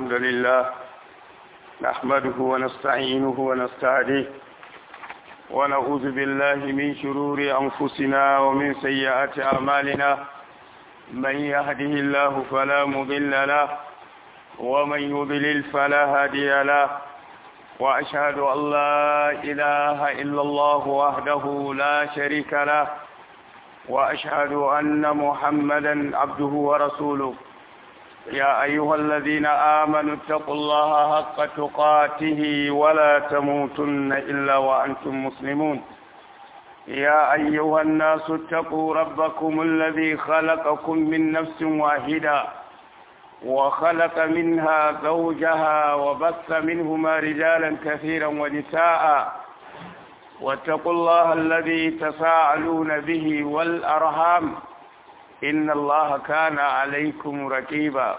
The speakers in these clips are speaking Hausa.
الحمد لله نحمده ونستعينه ونستهديه ونعوذ بالله من شرور أنفسنا ومن سيئات أعمالنا من يهده الله فلا مضل له ومن يضلل فلا هادي له وأشهد أن لا إله إلا الله وحده لا شريك له وأشهد أن محمدا عبده ورسوله يا أيها الذين آمنوا اتقوا الله حق تقاته ولا تموتن إلا وأنتم مسلمون يا أيها الناس اتقوا ربكم الذي خلقكم من نفس واحدة وخلق منها زوجها وبث منهما رجالا كثيرا ونساء واتقوا الله الذي تساءلون به والأرham إن الله كان عليكم ركيبا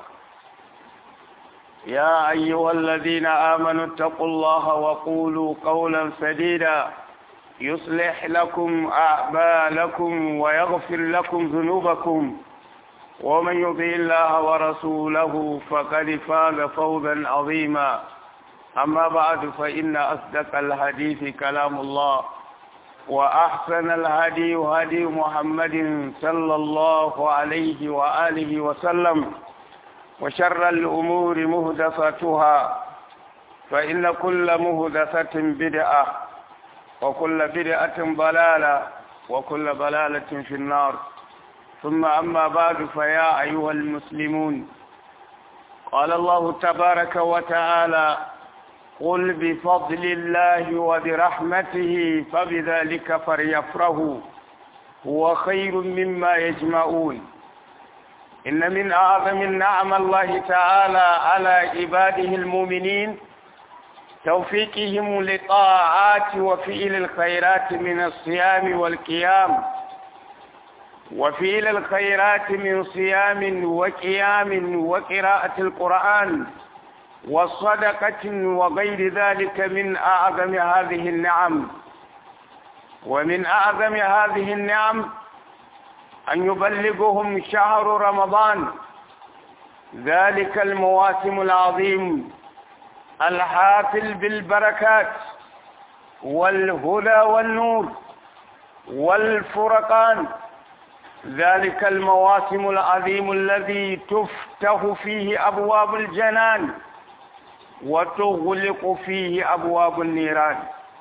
يا أيها الذين آمنوا اتقوا الله وقولوا قولا سديدا يصلح لكم أعمالكم ويغفر لكم ذنوبكم ومن يطع الله ورسوله فقد فاز فوزا عظيما أما بعد فإن أصدق الحديث كلام الله وأحسن الهدي هدي محمد صلى الله عليه وآله وسلم وشر الأمور مهدفتها فإن كل مهدفة بدعة وكل بدعة ضلالة وكل ضلالة في النار ثم أما بعد فيا أيها المسلمون قال الله تبارك وتعالى قل بفضل الله وبرحمته فبذلك فليفرحوا هو خير مما يجمعون إن من أعظم النعم الله تعالى على عباده المؤمنين توفيقهم لطاعات وفعل الخيرات من الصيام والقيام وفعل الخيرات من صيام وقيام وقراءة القرآن والصدقة وغير ذلك من أعظم هذه النعم ومن أعظم هذه النعم أن يبلغهم شهر رمضان ذلك المواسم العظيم الحافل بالبركات والهدى والنور والفرقان ذلك المواسم العظيم الذي تفتح فيه أبواب الجنان وتغلق فيه أبواب النيران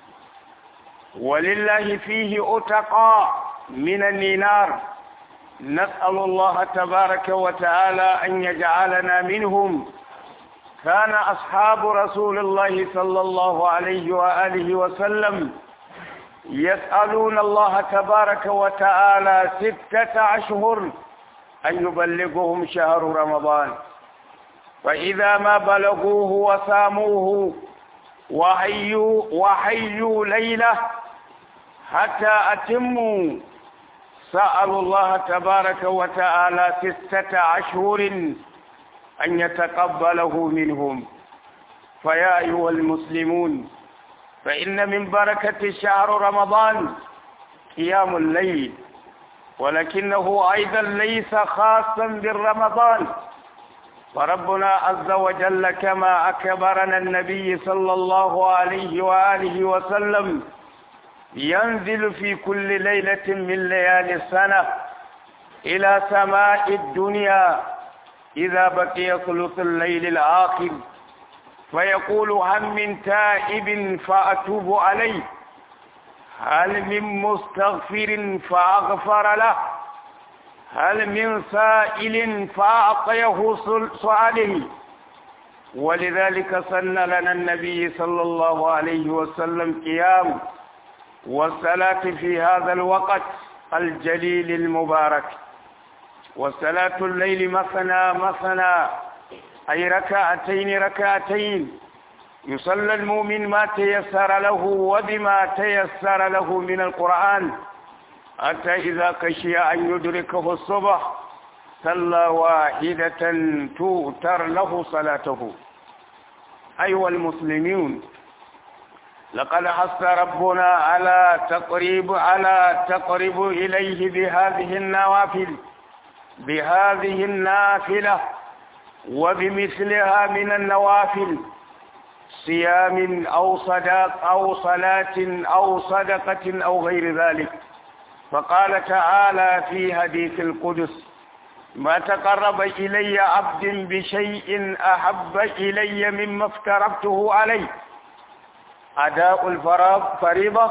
ولله فيه أتقى من النار نسأل الله تبارك وتعالى أن يجعلنا منهم كان أصحاب رسول الله صلى الله عليه وآله وسلم يسألون الله تبارك وتعالى ستة أشهر أن يبلغهم شهر رمضان فإذا ما بلغوه وساموه وحيوا, وحيوا ليلة حتى أتموا سألوا الله تبارك وتعالى ستة أشهر أن يتقبله منهم فيا أيها المسلمون فإن من بركة شهر رمضان قيام الليل ولكنه أيضا ليس خاصا بالرمضان فربنا عز وجل كما أكبرنا النبي صلى الله عليه وآله وسلم ينزل في كل ليلة من ليالي السنة إلى سماء الدنيا إذا بقي ثلث الليل الآخر فيقول هل من تائب فأتوب عليه هل من مستغفر فأغفر له هل من سائل فأعطيه سؤاله ولذلك سن لنا النبي صلى الله عليه وسلم قيام والصلاة في هذا الوقت الجليل المبارك وصلاة الليل مثنى مثنى أي ركعتين ركعتين يصلى المؤمن ما تيسر له وبما تيسر له من القرآن حتى إذا خشي أن يدركه الصبح صلى واحدة توتر له صلاته أيها المسلمون لقد حث ربنا على تقريب على تقرب إليه بهذه النوافل بهذه النافلة وبمثلها من النوافل صيام أو صداق أو صلاة أو صدقة أو غير ذلك فقال تعالى في حديث القدس ما تقرب إلي عبد بشيء أحب إلي مما افترضته عليه أداء الفريضة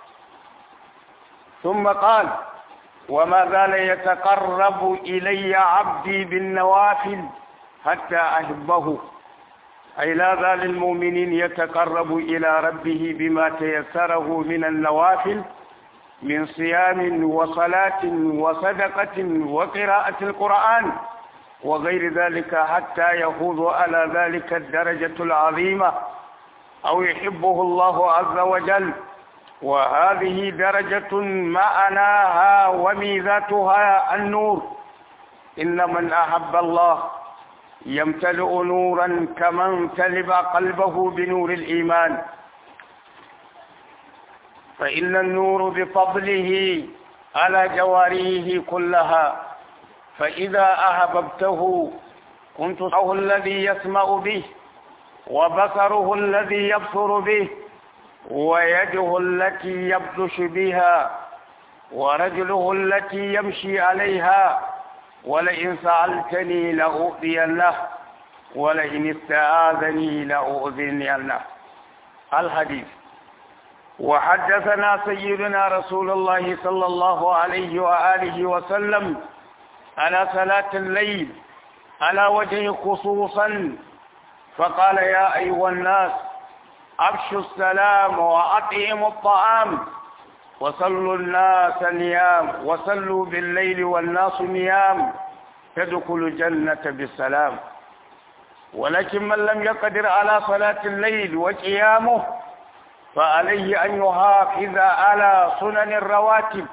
ثم قال وما زال يتقرب إلي عبدي بالنوافل حتى أحبه أي لا زال المؤمنين يتقرب إلى ربه بما تيسره من النوافل من صيام وصلاة وصدقة وقراءة القرآن وغير ذلك حتى يفوز على ذلك الدرجة العظيمة أو يحبه الله عز وجل وهذه درجة معناها وميزاتها النور إن من أحب الله يمتلئ نورا كما امتلئ قلبه بنور الإيمان فإن النور بفضله على جواريه كلها فإذا أحببته كنت صوته الذي يسمع به وبصره الذي يبصر به ويده التي يبطش بها ورجله التي يمشي عليها ولئن سألتني لأؤذينه ولئن استعاذني لأؤذينه الحديث وحدثنا سيدنا رسول الله صلى الله عليه وآله وسلم على صلاة الليل على وجه خصوصا فقال يا أيها الناس أبشوا السلام وأطعموا الطعام وصلوا الناس نيام وصلوا بالليل والناس نيام تدخل الجنة بالسلام ولكن من لم يقدر على صلاة الليل وقيامه فعليه أن يحافظ على سنن الرواتب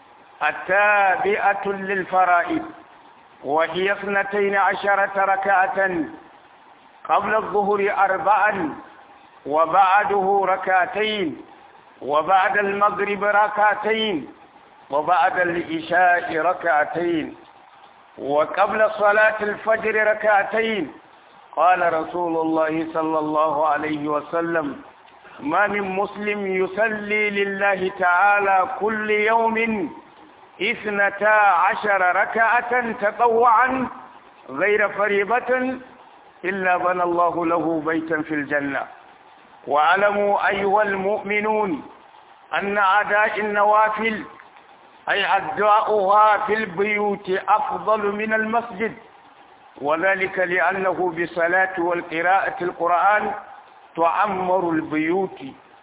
التابعة للفرائض وهي اثنتين عشرة ركعة قبل الظهر أربعا وبعده ركعتين وبعد المغرب ركعتين وبعد العشاء ركعتين وقبل صلاة الفجر ركعتين قال رسول الله صلى الله عليه وسلم ما من مسلم يصلي لله تعالى كل يوم اثنتا عشر ركعة تطوعا غير فريضة إلا بنى الله له بيتا في الجنة واعلموا أيها المؤمنون أن أداء النوافل أي أداؤها في البيوت أفضل من المسجد وذلك لأنه بصلاة والقراءة القرآن تعمر البيوت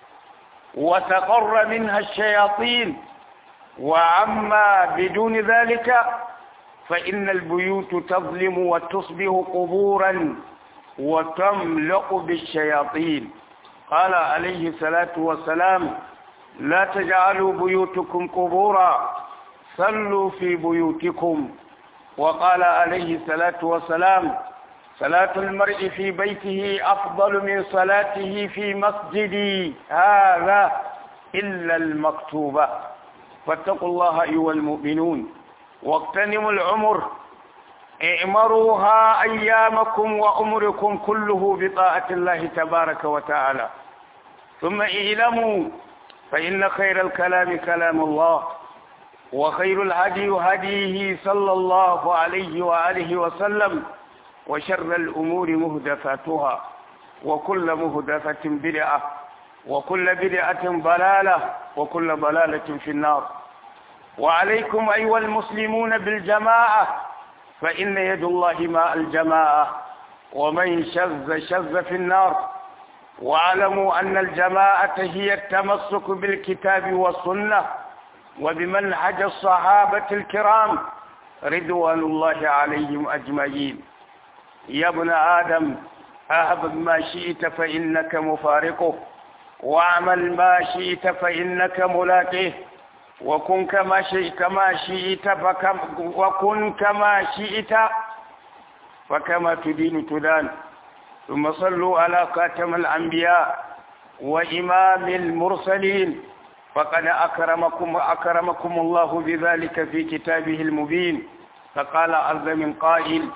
وتقر منها الشياطين وأما بدون ذلك فإن البيوت تظلم وتصبح قبورا وتملأ بالشياطين قال عليه الصلاة والسلام لا تجعلوا بيوتكم قبورا صلوا في بيوتكم وقال عليه الصلاة والسلام صلاة المرء في بيته أفضل من صلاته في مسجدي هذا إلا المكتوبة فاتقوا الله أيها المؤمنون واغتنموا العمر اعمروها أيامكم وعمركم كله بطاعة الله تبارك وتعالى ثم اعلموا فإن خير الكلام كلام الله وخير الهدي هديه صلى الله عليه وآله وسلم وشر الأمور مهدفاتها وكل مهدفة بدعة وكل بدعة ضلالة وكل ضلالة في النار وعليكم أيها المسلمون بالجماعة فإن يد الله مع الجماعة ومن شذ شذ في النار واعلموا أن الجماعة هي التمسك بالكتاب والسنة وبمنهج الصحابة الكرام رضوان الله عليهم أجمعين يا ابن آدم أهب ما شئت فإنك مفارقه واعمل ما شئت فإنك ملاقيه وكن كما شئت كما شئت فكم وكن كما شئت فكما تدين تدان ثم صلوا على خاتم الأنبياء وإمام المرسلين فقد أكرمكم أكرمكم الله بذلك في كتابه المبين فقال عز من قائل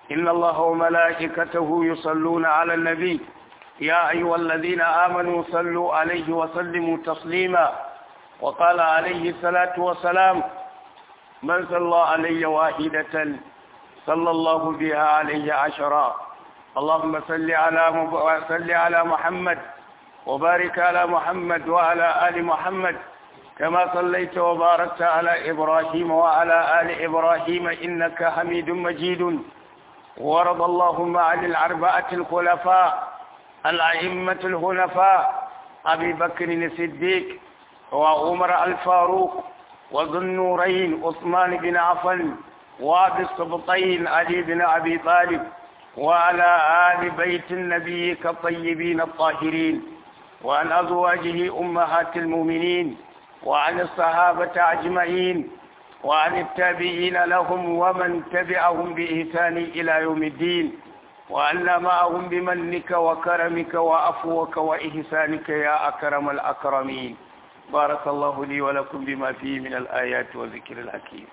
إن الله وملائكته يصلون على النبي يا أيها الذين آمنوا صلوا عليه وسلموا تسليما وقال عليه الصلاة والسلام من صلى علي واحدة صلى الله بها عليه عشرا اللهم صل على مب... صل على محمد وبارك على محمد وعلى آل محمد كما صليت وباركت على إبراهيم وعلى آل إبراهيم إنك حميد مجيد ورضى اللهم عن الأربعة الخلفاء الأئمة الهنفاء أبي بكر الصديق وعمر الفاروق وذو النورين عثمان بن عفان وابي السبطين علي بن أبي طالب وعلى آل بيت النبي كالطيبين الطاهرين وعن أزواجه أمهات المؤمنين وعن الصحابة أجمعين وعن التابعين لهم ومن تبعهم بإحسان إلى يوم الدين وأن معهم بمنك وكرمك وعفوك وإحسانك يا أكرم الأكرمين بارك الله لي ولكم بما فيه من الآيات والذكر الحكيم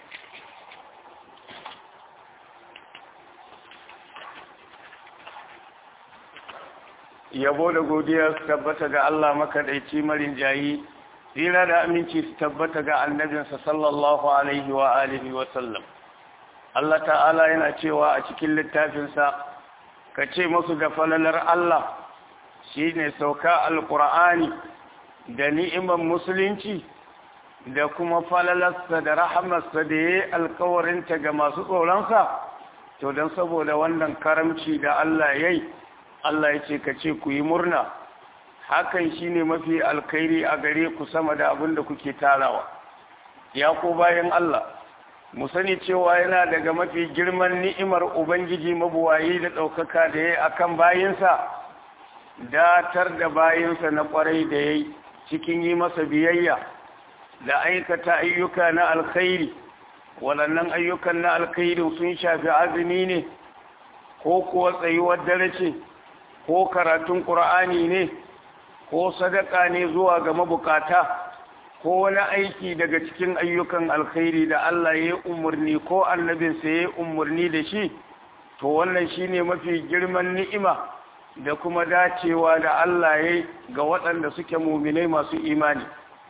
yabo da godiya su tabbata ga Allah makaɗaici marin jayi tsira da aminci su tabbata ga annabinsa sallallahu alaihi wa alihi wa sallam Allah ta'ala yana cewa a cikin littafinsa ka ce musu da falalar Allah shi ne sauka alƙur'ani da ni'imar musulunci da kuma falalarsa da rahamarsa da ya yi alkawarinta ga masu tsoronsa to don saboda wannan karamci da Allah ya yi Allah ya ce ka ce ku yi murna hakan shi ne mafi alkhairi a gare ku sama da abin da kuke tarawa ya ko bayan Allah mu sani cewa yana daga mafi girman ni'imar ubangiji mabuwayi da ɗaukaka da ya akan bayinsa datar da bayinsa na ƙwarai da ya cikin yi masa biyayya da aikata ayyuka na alkhairi waɗannan ayyukan na alkhairi sun shafi azumi ne ko kuwa tsayuwar dare ce ko karatun ƙur'ani ne ko sadaka ne zuwa ga mabukata ko wani aiki daga cikin ayyukan alkhairi da Allah ya yi umarni ko annabinsa ya yi umarni da shi to wannan shine mafi girman ni'ima da kuma dacewa da Allah ya yi ga waɗanda suke muminai masu imani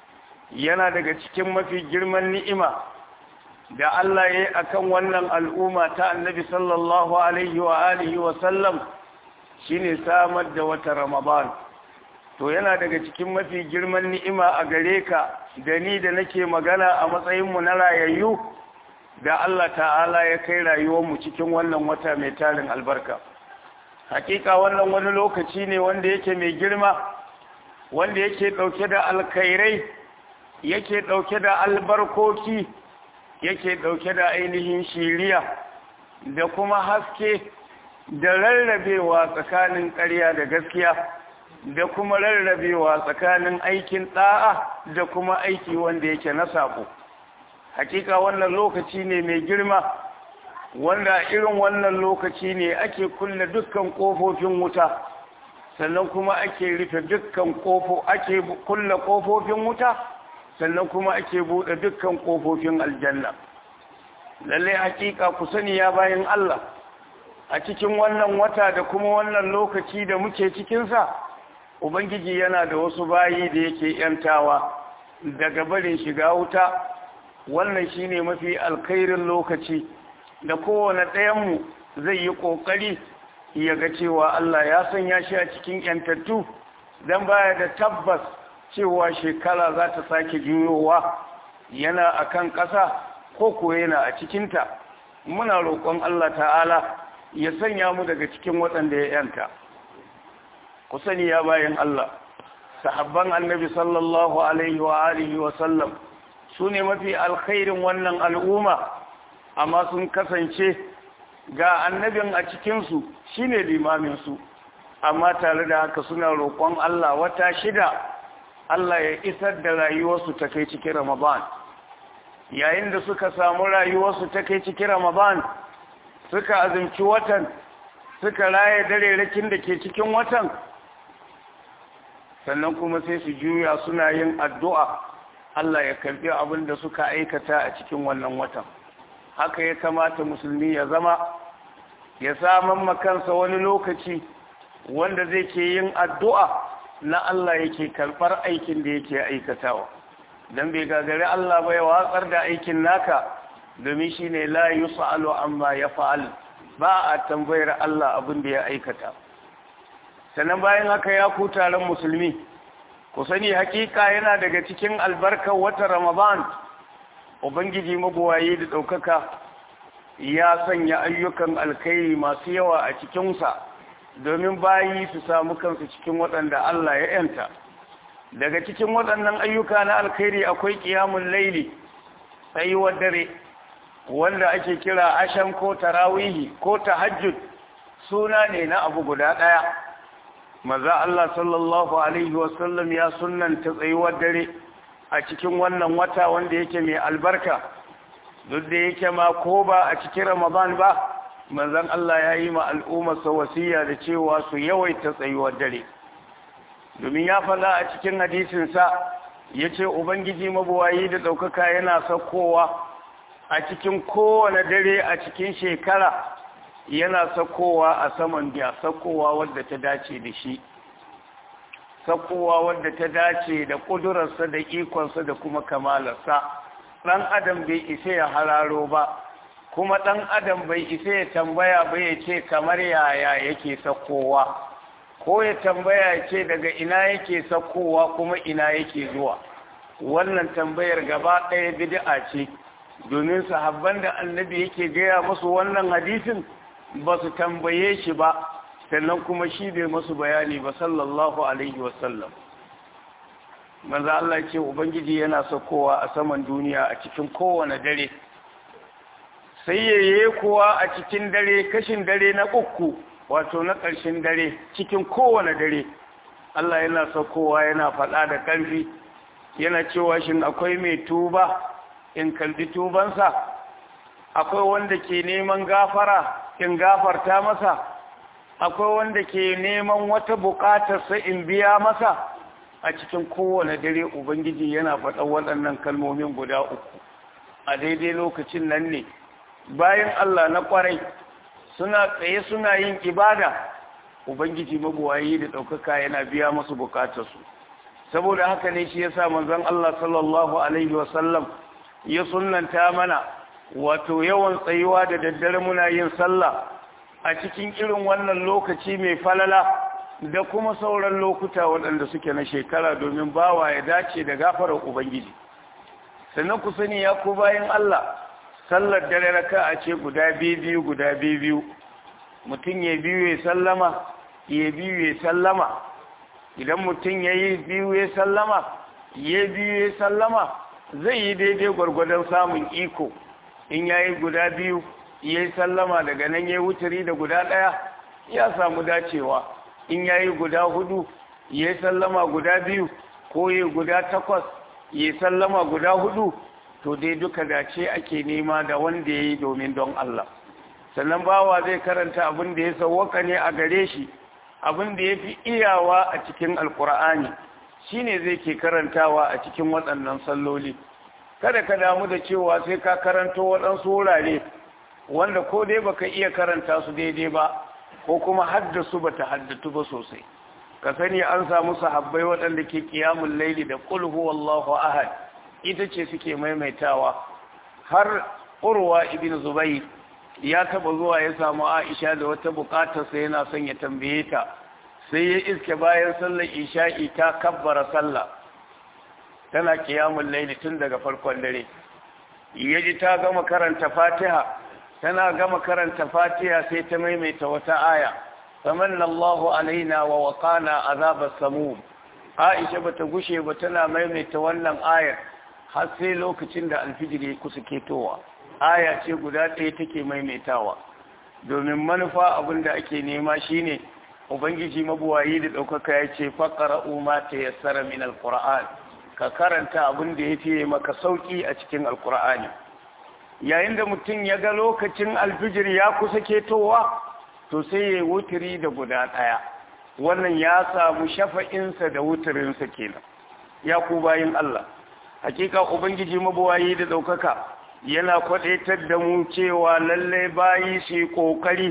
yana daga cikin mafi girman ni'ima da Allah ya yi akan wannan al'umma ta annabi sallallahu alaihi wa alihi wa sallam shine samar da wata ramadan to yana daga cikin mafi girman ni'ima a gare ka da ni da nake magana a matsayinmu na rayayyu da Allah ta'ala ya kai rayuwarmu cikin wannan wata mai tarin albarka hakika wannan wani lokaci ne wanda yake mai girma wanda yake dauke da alkhairai yake dauke da albarkoki yake dauke da ainihin shiriya da kuma haske da rarrabewa tsakanin ƙarya da gaskiya da kuma rarrabewa tsakanin aikin ɗa'a da kuma aiki wanda yake na sabo hakika wannan lokaci ne mai girma wanda irin wannan lokaci ne ake kulle dukkan ƙofofin wuta sannan kuma ake rufe dukkan ƙofo ake kulle ƙofofin wuta sannan kuma ake buɗe dukkan ƙofofin aljanna lallai hakika ku sani ya bayan Allah a cikin wannan wata da kuma wannan lokaci da muke cikinsa ubangiji yana da wasu bayi da yake yantawa daga barin shiga wuta wannan shine mafi alkhairin lokaci da kowane ɗayanmu zai yi ƙoƙari ya ga cewa Allah ya sanya shi a cikin yantattu don baya da tabbas cewa shekara za ta sake juyowa yana a kan ƙasa ko ko yana a cikinta muna roƙon Allah ta'ala ya sanya mu daga cikin waɗanda ya yanta ku sani ya bayan Allah sahabban annabi sallallahu alaihi wa alihi wa sallam su ne mafi alkhairin wannan al'umma amma sun kasance ga annabin a cikinsu shi ne limaminsu amma tare da haka suna roƙon Allah wata shida Allah ya isar da rayuwarsu ta kai cikin Ramadan yayin da suka samu rayuwarsu ta kai cikin Ramadan suka azumci watan suka raye darerakin da ke cikin watan sannan kuma sai su juya suna yin addu'a Allah ya karbi abin da suka aikata a cikin wannan watan haka ya kamata musulmi ya zama ya saman makansa wani lokaci wanda zai ke yin addu'a na Allah yake karɓar aikin da yake aikatawa don bai gagari Allah bai watsar da aikin naka domin shi ne la yi sa'alo amma ya fa'al ba a tambayar Allah abin da ya aikata sannan bayan haka ya ku taron musulmi ku sani hakika yana daga cikin albarkar wata ramadan ubangiji mabuwaye da ɗaukaka ya sanya ayyukan alkhairi masu yawa a cikinsa domin bayi su samu kansu cikin waɗanda Allah ya yanta daga cikin waɗannan ayyuka na alkhairi akwai ƙiyamun laili tsayuwar dare wanda ake kira ashan ko tarawihi ko tahajjud suna ne na abu guda ɗaya maza Allah sallallahu alaihi wasallam ya sunanta tsayuwar dare a cikin wannan wata wanda yake mai albarka duk da yake ma ko ba a cikin ramadan ba manzon Allah ya yi ma al'ummarsa wasiya da cewa su yawaita tsayuwar dare domin ya faɗa a cikin hadisinsa ya ce ubangiji mabuwayi da ɗaukaka yana saukowa a cikin kowane dare a cikin shekara yana saukowa a saman biya saukowa wadda ta dace da shi saukowa wadda ta dace da ƙudurarsa da ikonsa da kuma kamalarsa ɗan adam bai isa ya hararo ba kuma ɗan adam bai isa ya tambaya ba ya ce kamar yaya yake saukowa ko ya tambaya ya ce daga ina yake saukowa kuma ina yake zuwa wannan tambayar gaba ɗaya bid'a ce domin sahabban da annabi yake gaya musu wannan hadisin ba su tambaye shi ba sannan kuma shi bai masu bayani ba sallallahu alaihi wasallam manzo Allah ce ubangiji yana saukowa a saman duniya a cikin kowane dare sai yaye kuwa a cikin dare kashin dare na uku wato na ƙarshen dare cikin kowane dare Allah yana saukowa yana faɗa da ƙarfi yana cewa shin akwai mai tuba in kalbi tubansa akwai wanda ke neman gafara in gafarta masa akwai wanda ke neman wata buƙatarsa in biya masa a cikin kowane dare ubangiji yana faɗa waɗannan kalmomin guda uku a daidai lokacin nan ne bayan Allah na ƙwarai suna tsaye suna yin ibada ubangiji mabuwayi da ɗaukaka yana biya masu buƙatarsu saboda haka ne shi yasa manzon Allah sallallahu alaihi wasallam ya sunnanta mana wato yawan tsayuwa da daddare muna yin sallah a cikin irin wannan lokaci mai falala da kuma sauran lokuta waɗanda suke na shekara domin bawa ya dace da gafarar ubangiji sannan ku sani ya ku bayan Allah sallar dare raka a ce guda biyu guda biyu mutum ya biyu ya sallama ya biyu ya sallama idan mutum ya yi biyu ya sallama ya biyu ya sallama zai yi daidai gwargwadon samun iko in ya yi guda biyu ya yi sallama daga nan ya yi wuturi da guda ɗaya ya samu dacewa in ya yi guda hudu ya yi sallama guda biyu ko ya yi guda takwas ya yi sallama guda hudu to dai duka dace ake nema da wanda ya yi domin don Allah sannan bawa zai karanta abin da ya sauwaka ne a gare shi abin da ya fi iyawa a cikin alkur'ani shine zai ke karantawa a cikin waɗannan salloli kada ka damu da cewa sai ka karanto waɗansu wurare wanda ko dai baka iya karanta su daidai ba ko kuma haddasu bata haddatu ba sosai ka sani an samu sahabbai waɗanda ke kiyamun laili da qul huwallahu ahad ita ce suke maimaitawa har urwa ibn zubayr ya taba zuwa ya samu aisha da wata bukatar sa yana son ya tambaye ta sai ya iske bayan sallar isha'i ta kabbara sallah tana kiyamun laili tun daga farkon dare yaji ta gama karanta fatiha tana gama karanta fatiha sai ta maimaita wata aya famanna Allahu alaina wa waqana azabas samum Aisha bata gushe ba tana maimaita wannan ayar har sai lokacin da alfijir ya kusa ketowa aya ce guda ɗaya take maimaitawa domin manufa abin da ake nema shine ubangiji mabuwayi da ɗaukaka ya ce faqra'u ma tayassara min alquran ka karanta abin da ya fiye maka sauki a cikin alqur'ani yayin da mutum ya ga lokacin alfijir ya kusa ketowa to sai ya wuturi da guda ɗaya wannan ya samu shafa'insa da wuturinsa kenan ya ku bayin Allah hakika ubangiji mabuwayi da ɗaukaka yana kwaɗaitar da mu cewa lallai bayi su yi ƙoƙari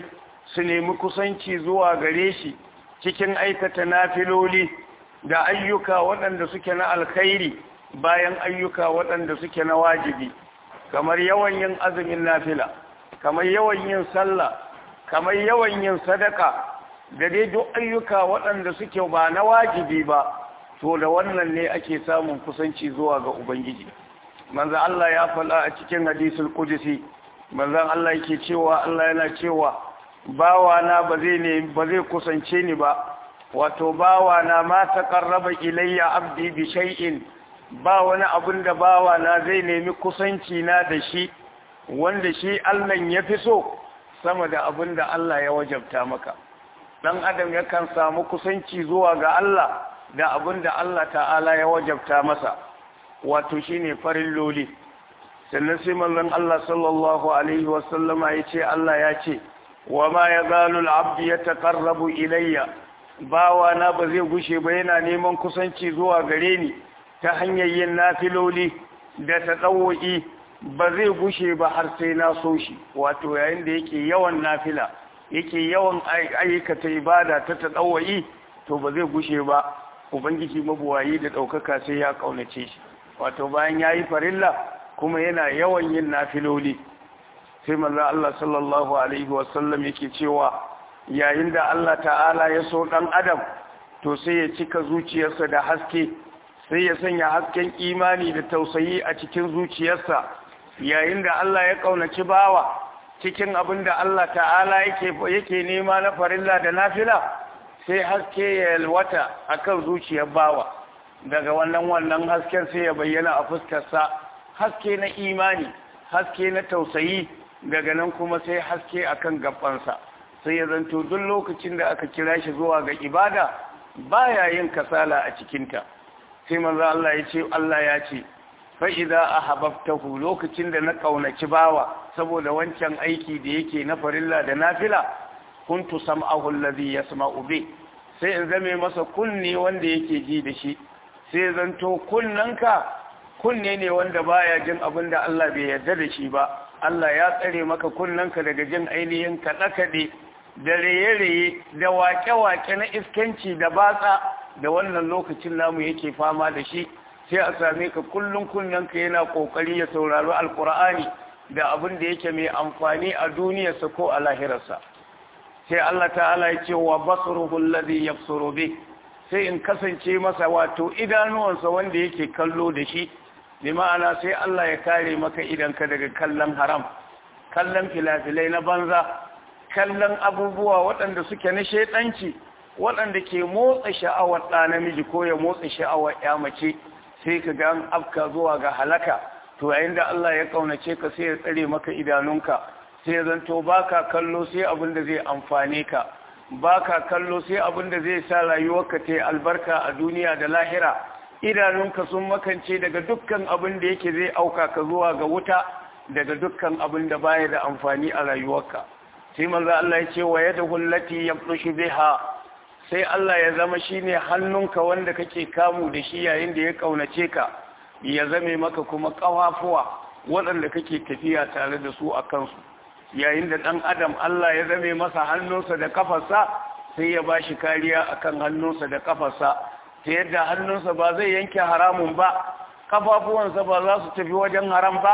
su nemi kusanci zuwa gare shi cikin aikata nafiloli da ayyuka waɗanda suke na alkhairi bayan ayyuka waɗanda suke na wajibi kamar yawan yin azumin nafila kamar yawan yin sallah kamar yawan yin sadaka da dai duk ayyuka waɗanda suke ba na wajibi ba to da wannan ne ake samun kusanci zuwa ga ubangiji manzo Allah ya faɗa a cikin hadisul qudsi manzon Allah yake cewa Allah yana cewa bawa na ba zai ne ba zai kusance ni ba wato bawa na ma taqarraba ilayya abdi bi shay'in ba wani abin da bawa na zai nemi kusanci na da shi wanda shi Allah ya fi so sama da abin da Allah ya wajabta maka dan adam yakan samu kusanci zuwa ga Allah da abin da Allah ta'ala ya wajabta masa wato shine farin loli sannan sai manzon Allah sallallahu alaihi wasallama yace Allah ya ce wa ma yazalu al-abdu yataqarrabu ilayya bawa na ba zai gushe ba yana neman kusanci zuwa gare ni ta hanyar yin nafiloli da tadawwi ba zai gushe ba har sai na so shi wato yayin da yake yawan nafila yake yawan aikata ibada ta tadawwi to ba zai gushe ba ubangiji mabuwayi da daukaka sai ya kaunace shi wato bayan yayi farilla kuma yana yawan yin nafiloli sai manzo Allah sallallahu alaihi wasallam yake cewa yayin da Allah ta'ala ya so dan adam to sai ya cika zuciyarsa da haske sai ya sanya hasken imani da tausayi a cikin zuciyarsa yayin da Allah ya kaunaci bawa cikin abin da Allah ta'ala yake yake nema na farilla da nafila sai haske ya yalwata akan zuciyar bawa daga wannan wannan hasken sai ya bayyana a fuskarsa haske na imani haske na tausayi daga nan kuma sai haske akan gabansa sai ya zanto duk lokacin da aka kira shi zuwa ga ibada baya yin kasala a cikinta sai manzo Allah ya ce Allah ya ce fa idza ahabbtahu lokacin da na kaunaci bawa saboda wancan aiki da yake na farilla da nafila kuntu sam'ahu alladhi yasma'u bi sai in zame masa kunne wanda yake ji da shi sai zanto kunnanka kunne ne wanda baya jin abin da Allah bai yarda da shi ba Allah ya tsare maka kunnanka daga jin ainihin kaɗe-kaɗe da raye-raye da wake-wake na iskanci da batsa da wannan lokacin namu yake fama da shi sai a same ka kullum kunnanka yana kokari ya saurari alkur'ani da abin da yake mai amfani a duniyarsa ko a lahirarsa sai Allah ta'ala ya ce wa basruhu alladhi yabsuru bi sai in kasance masa wato idanuwansa wanda yake kallo da shi bi ma'ana sai Allah ya kare maka idanka daga kallon haram kallon filafilai na banza kallon abubuwa waɗanda suke na shaidanci waɗanda ke motsa sha'awar ɗa namiji ko ya motsa sha'awar ya mace sai ka ga an afka zuwa ga halaka to yayin da Allah ya kaunace ka sai ya tsare maka idanunka sai ya zanto baka kallo sai abin da zai amfane ka baka kallo sai abin da zai sa rayuwarka ta yi albarka a duniya da lahira idanunka sun makance daga dukkan abin da yake zai auka ka zuwa ga wuta daga dukkan abin da baya da amfani a rayuwarka sai manzo Allah ya ce wa yadahu allati yabtushu biha sai Allah ya zama shine hannunka wanda kake kamu da shi yayin da ya kaunace ka ya zame maka kuma kafafuwa waɗanda kake tafiya tare da su a kansu yayin da ɗan adam Allah ya zame masa hannunsa da kafarsa sai ya bashi kariya akan hannunsa da kafarsa ta yadda hannunsa ba zai yanke haramun ba kafafuwansa ba za su tafi wajen haram ba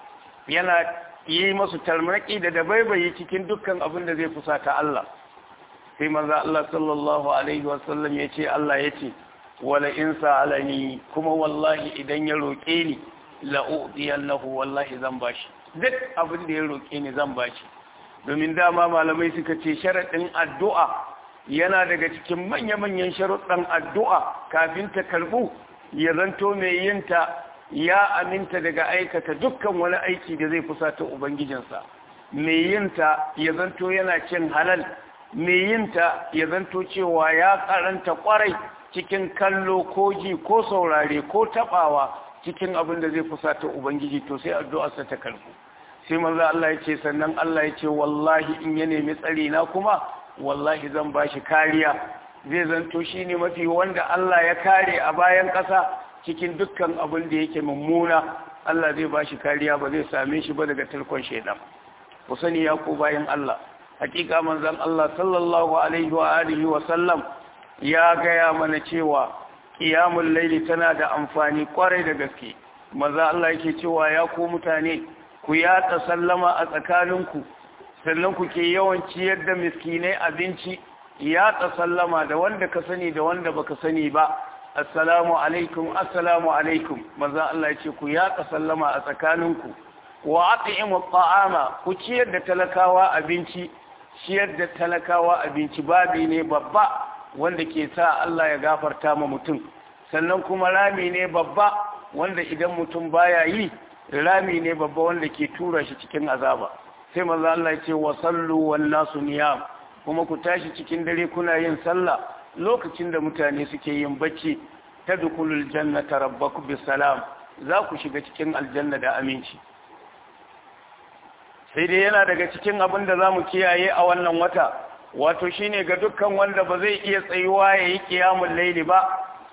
yana yi masu tarmaki da dabaibayi cikin dukkan abin da zai fusata Allah sai manzo Allah sallallahu alaihi wasallam ya ce Allah ya ce wala in sa'alani kuma wallahi idan ya roke ni la udiyannahu wallahi zan bashi duk abin da ya roke ni zan bashi domin dama malamai suka ce sharadin addu'a yana daga cikin manya-manyan sharuɗan addu'a kafin ta karbu ya zanto mai yinta ya aminta daga aikata dukkan wani aiki da zai fusata ubangijinsa mai yinta ya zanto yana cin halal mai yinta ya zanto cewa ya karanta kwarai cikin kallo ko ji ko saurare ko tabawa cikin abin da zai fusata ubangiji to sai addu'arsa ta karbu sai manzo Allah ya ce sannan Allah ya ce wallahi in ya nemi tsari na kuma wallahi zan bashi kariya zai zanto shine mafi wanda Allah ya kare a bayan ƙasa cikin dukkan abin da yake mummuna Allah zai bashi kariya ba zai same shi ba daga tarkon shaidan ku sani ya ku bayan Allah hakika manzon Allah sallallahu alaihi wa alihi wa sallam ya gaya mana cewa qiyamul layli tana da amfani kwarai da gaske manzon Allah yake cewa ya ku mutane ku yatsa sallama a tsakaninku sannan ku ke yawan ciyar da miskinai abinci yatsa sallama da wanda ka sani da wanda baka sani ba assalamu alaikum assalamu alaikum manzon Allah yace ku yatsa sallama a tsakaninku wa at'imu at'ama ku ciyar da talakawa abinci ciyar da talakawa abinci babi ne babba wanda ke sa Allah ya gafarta ma mutum sannan kuma rami ne babba wanda idan mutum baya yi rami ne babba wanda ke tura shi cikin azaba sai manzo Allah ya ce wa sallu wan nasu niyam kuma ku tashi cikin dare kuna yin sallah lokacin da mutane suke yin bacci tadkhulul jannata rabbakum bisalam za ku shiga cikin aljanna da aminci sai dai yana daga cikin abin da za mu kiyaye a wannan wata wato shine ga dukkan wanda ba zai iya tsayuwa ya yi kiyamun laili ba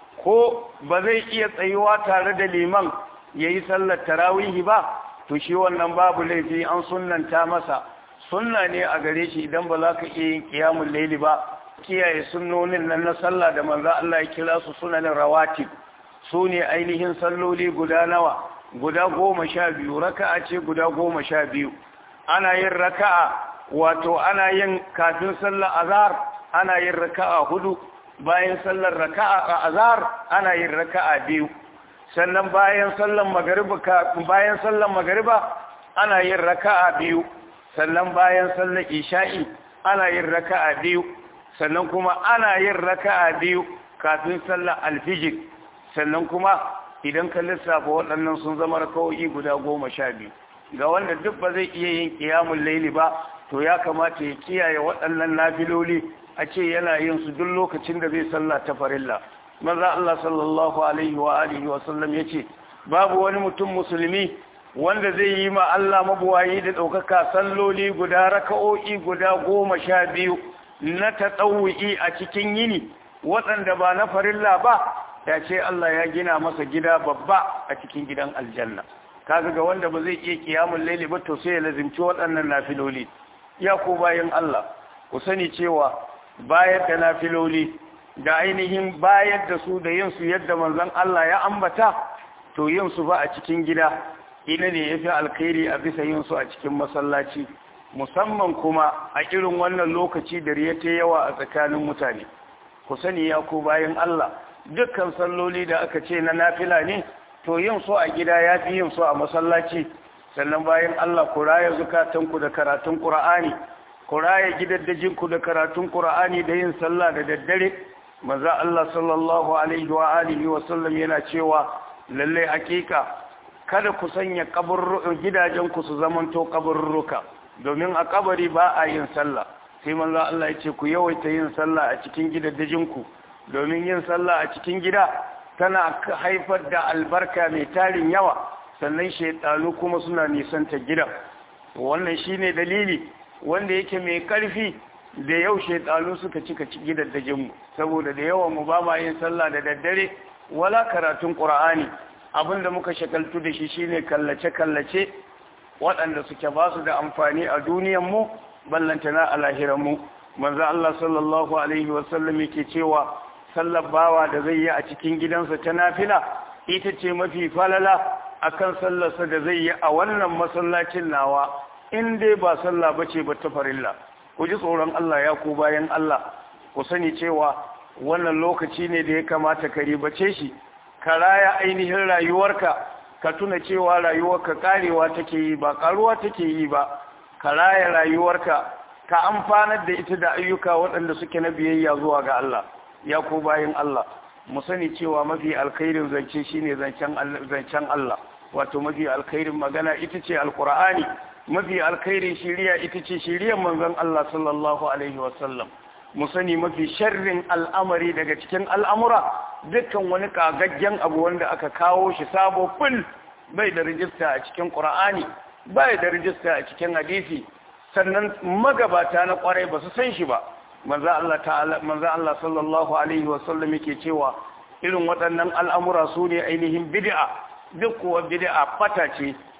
ko ba zai iya tsayuwa tare da liman ya yi sallar tarawihi ba to shi wannan babu laifi an sunnanta masa sunna ne a gare shi idan ba za ka iya yin kiyamun laili ba kiyaye sunnonin nan na sallah da manzo Allah ya kira su sunanin rawatib su ne ainihin salloli guda nawa guda goma sha biyu raka'a ce guda goma sha biyu ana yin raka'a wato ana yin kafin sallar azhar ana yin raka'a hudu bayan sallar raka'a a azhar ana yin raka'a biyu sannan bayan sallar magriba bayan sallar magriba ana yin raka'a biyu sannan bayan sallar isha'i ana yin raka'a biyu sannan kuma ana yin raka'a biyu kafin sallar alfijir sannan kuma idan ka lissafa waɗannan sun zama raka'o'i guda goma sha biyu ga wanda duk ba zai iya yin kiyamun laili ba to ya kamata ya kiyaye waɗannan nafiloli a ce yana yin su duk lokacin da zai sallah ta farilla maza Allah sallallahu alaihi wa alihi wa sallam yace babu wani mutum musulmi wanda zai yi ma Allah mabuwayi da ɗaukaka salloli guda raka'o'i guda goma sha biyu na tatsawu'i a cikin yini waɗanda ba na farilla ba ya ce Allah ya gina masa gida babba a cikin gidan aljanna kaga ga wanda ba zai iya kiyamun laili ba to sai ya lazimci waɗannan nafiloli ya ko bayan Allah ku sani cewa bayar da nafiloli da ainihin bayar da su da yin su yadda manzon Allah ya ambata to yin su ba a cikin gida ina ne yafi alkhairi a bisa yin su a cikin masallaci musamman kuma a irin wannan lokaci da riya ta yawa a tsakanin mutane ku sani ya ko bayan Allah dukkan salloli da aka ce na nafila ne to yin so a gida ya fi yin so a masallaci sannan bayan Allah ku raya zukatanku da karatun Qur'ani ku raya gidaddajinku da karatun Qur'ani da yin sallah da daddare maza Allah sallallahu alaihi wa alihi wa sallam yana cewa lalle hakika kada ku sanya kaburrukan gidajenku su zamanto kaburruka domin a kabari ba a yin sallah sai manzo Allah ya ce ku yawaita yin sallah a cikin gidaddajinku domin yin sallah a cikin gida tana haifar da albarka mai tarin yawa sannan shaitanu kuma suna nisanta gida wannan shine dalili wanda yake mai karfi da yau shaitanu suka cika gidaddajinmu saboda da yawan mu ba ma yin sallah da daddare wala karatun qur'ani abinda muka shakaltu da shi shine kallace kallace waɗanda suke ba su da amfani a duniyar mu ballantana a lahiran mu manzo Allah sallallahu alaihi wasallam yake cewa sallar bawa da zai yi a cikin gidansa ta nafila ita ce mafi falala akan sallarsa da zai yi a wannan masallacin nawa in dai ba sallah bace ba ta farilla ku ji tsoron Allah ya ku bayan Allah ku sani cewa wannan lokaci ne da ya kamata ka ribace shi ka raya ainihin rayuwarka ka tuna cewa rayuwarka karewa take yi ba karuwa take yi ba ka raya rayuwarka ka amfanar da ita da ayyuka waɗanda suke na biyayya zuwa ga Allah ya ko bayan Allah mu sani cewa mafi alkhairin zance shine zancen zancen Allah wato mafi alkhairin magana ita ce alqur'ani mafi alkhairin shiriya ita ce shiriyar manzon Allah sallallahu alaihi wasallam mu sani mafi sharrin al'amari daga cikin al'amura dukkan wani kagaggen abu wanda aka kawo shi sabo ful bai da rijista a cikin qur'ani bai da rijista a cikin hadisi sannan magabata na kwarai ba su san shi ba manzo Allah ta'ala manzo Allah sallallahu alaihi wasallam yake cewa irin waɗannan al'amura su ne ainihin bid'a duk kuwa bid'a fata ce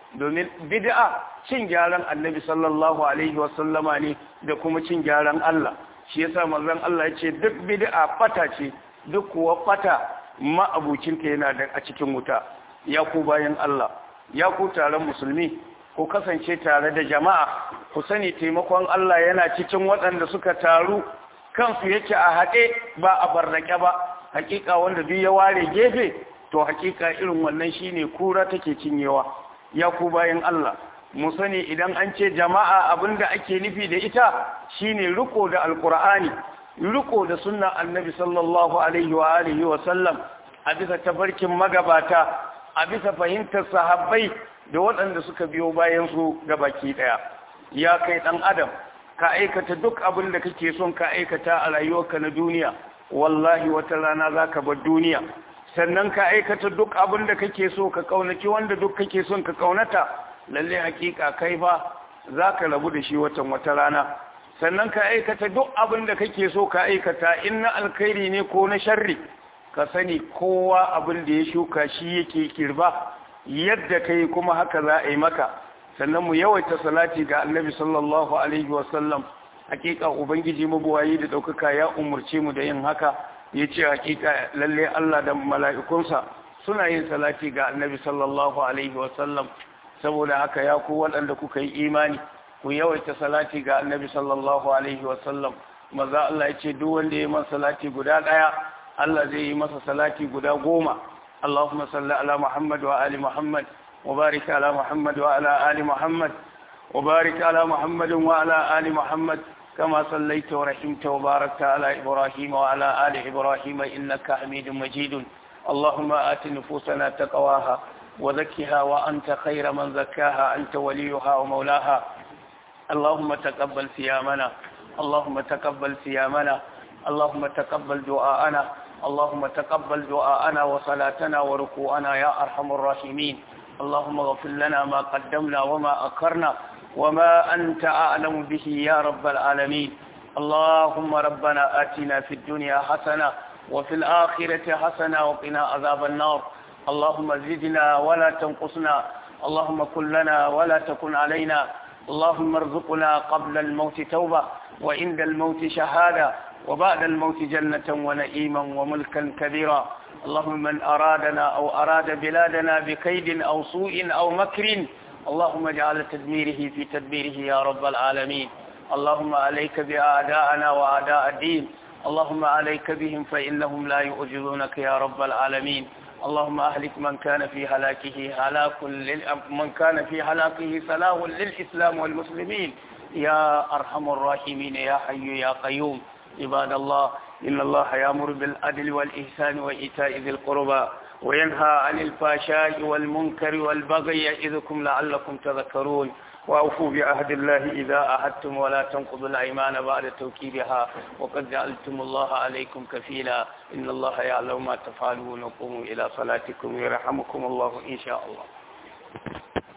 domin bid'a cin gyaran annabi sallallahu alaihi wasallama ne da kuma cin gyaran Allah shi yasa manzon Allah ya ce duk bid'a fata ce duk kuwa fata ma'abucinta yana da a cikin wuta ya ku bayan Allah ya ku taron musulmi ku kasance tare da jama'a ku sani taimakon Allah yana cikin waɗanda suka taru kansu yake a haɗe ba a barrake ba hakika wanda duk ya ware gefe to hakika irin wannan shine kura take cinyewa ya ku bayan Allah mu sani idan an ce jama'a abinda ake nufi da ita shine riko da alqur'ani riko da sunnan annabi sallallahu alaihi wa alihi wa sallam a bisa tabarkin magabata a bisa fahimtar sahabbai da waɗanda suka biyo bayan su ga baki daya ya kai dan adam ka aikata duk abin da kake son ka aikata a rayuwarka na duniya wallahi wata rana zaka bar duniya sannan ka aikata duk abin da kake so ka kaunaci wanda duk kake son ka kaunata lalle hakika kai fa zaka rabu da shi watan wata rana sannan ka aikata duk abin da kake so ka aikata in na alkhairi ne ko na sharri ka sani kowa abin da ya shuka shi yake kirba yadda kai kuma haka za a yi maka sannan mu yawaita salati ga annabi sallallahu alaihi wasallam hakika ubangiji mabuwayi da daukaka ya umurce mu da yin haka yace hakika lalle Allah da mala'ikunsa suna yin salati ga annabi sallallahu alaihi wasallam saboda haka ya ku waɗanda kuka yi imani ku yawaita salati ga annabi sallallahu alaihi wasallam maza Allah yace duk wanda ya yi masa salati guda daya Allah zai yi masa salati guda goma اللهم صل على محمد وآل محمد وبارك على محمد وعلى آل محمد وبارك على محمد وعلى آل محمد كما صليت ورحمت وباركت على إبراهيم وعلى آل إبراهيم إنك حميد مجيد اللهم آت نفوسنا تقواها وزكها وأنت خير من زكاها أنت وليها ومولاها اللهم تقبل صيامنا اللهم تقبل صيامنا اللهم تقبل دعاءنا اللهم تقبل دعاءنا وصلاتنا وركوعنا يا أرحم الراحمين اللهم اغفر لنا ما قدمنا وما أكرنا وما أنت أعلم به يا رب العالمين اللهم ربنا آتنا في الدنيا حسنة وفي الآخرة حسنة وقنا عذاب النار اللهم زدنا ولا تنقصنا اللهم كن لنا ولا تكن علينا اللهم ارزقنا قبل الموت توبة وعند الموت شهادة وبعد الموت جنة ونئيما وملكا كبيرا اللهم من أرادنا أو أراد بلادنا بكيد أو سوء أو مكر اللهم اجعل تدميره في تدبيره يا رب العالمين اللهم عليك بأعداءنا وأعداء الدين اللهم عليك بهم فإنهم لا يؤجرونك يا رب العالمين اللهم أهلك من كان في هلاكه هلاك لل... من كان في هلاكه سلاه للإسلام والمسلمين يا أرحم الراحمين يا حي يا قيوم عباد الله إن الله يأمر بالعدل والإحسان وإيتاء ذي القربى وينهى عن الفحشاء والمنكر والبغي يعظكم لعلكم تذكرون وأوفوا بعهد الله إذا أعدتم ولا تنقضوا الأيمان بعد توكيدها وقد جعلتم الله عليكم كفيلا إن الله يعلم ما تفعلون وقوموا إلى صلاتكم يرحمكم الله إن شاء الله